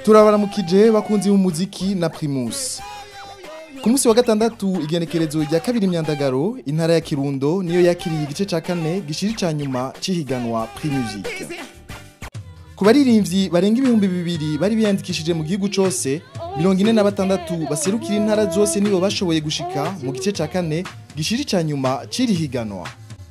turabaramukije bakunzi b'umuziki na primus ku munsi wa gatandatu igenekerezo rya kabiri imyandagaro intara ya kirundo niyo yakiriye igice ca kane gishiri ca nyuma c'ihiganwa primusic ku baririmbyi barenga ibihumbi bibiri bari biyandikishije mu gihugu cose mirongo ine na batandatu baserukira intara zose nibo bashoboye gushika mu gice ca kane gishiri ca nyuma c'iri higanwa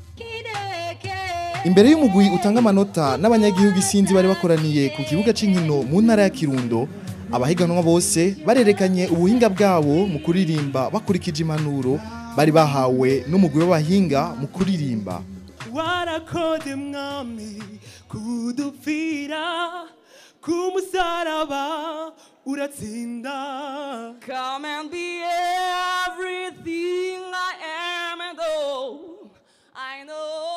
imbere y'umugwi utanga amanota n'abanyagihugu isinzi bari bakoraniye ku kibuga c'inkino mu ntara ya kirundo abahiganwa bose barerekanye ubuhinga bwabo mu kuririmba bakurikije impanuro bari bahawe n'umugwi w'abahinga mu kuririmba warakoze mwami kudupfira ku musaraba uratsinda Come and be everything I am and all I know.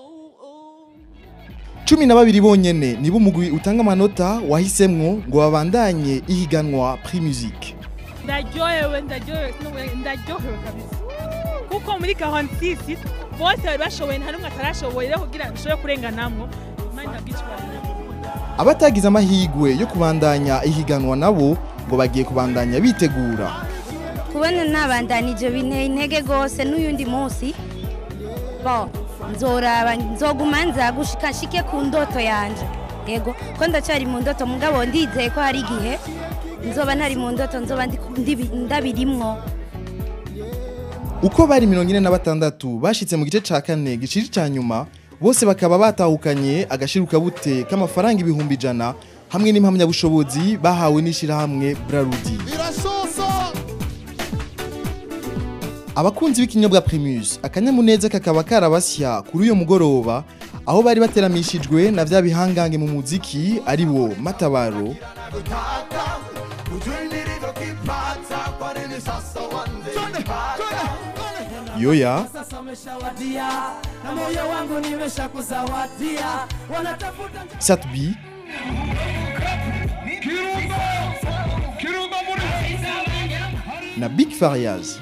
cumi na babiri bonyene nibo umugwi utanga amanota wahisemwo ngo babandanye ihiganwa primusic ndaryohewe ndaryohewe sinubuye ndaryohewe kabisa kuko muri gahunda sisi bose bari bashoboye nta n'umwe atarashoboye rero kugira ngo dushobore kurenganamwo imana ntabwicibanye abatagize amahigwe yo kubandanya ihiganwa nabo ngo bagiye kubandanya bitegura kubona nabandanije binteye intege rwose n'uyundi munsi bo nzoraba nzoguma nza gushika nshike ku ndoto yanje yego ko ndacyari mu ndoto mugabo ndizeye ko hari igihe nzoba ntari mu ndoto nzoba ndi- ndibi- ndabirimwo uko bari mirongo ine na batandatu bashitse mu gice ca kane giciri ca nyuma bose bakaba batahukanye agashirukabute k'amafaranga ibihumbi ijana hamwe n'impamyabushobozi bahawe n'ishirahamwe brarudi abakunzi b'ikinyobwa primus akanyamuneza kakaba karabasya kuri uyo mugoroba aho bari bateramishijwe na vya bihangange mu muziki ari bo matabaro yoya sasa umeshawadia na moyo wangu nimesha kuzawadia wanatafuta satbi na big farias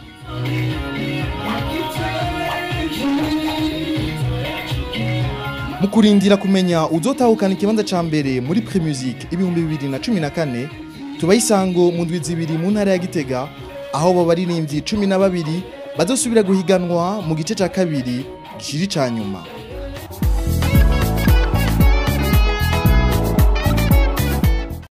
mu kurindira kumenya uzotahukana ikibanza ca mbere muri premusic ibihumbi bibiri na cumi na kane tubaha isango mu ndwi zibiri mu ntara ya gitega aho abo baririmbyi cumi na babiri bazosubira guhiganwa mu gice ca kabiri gishiri ca nyuma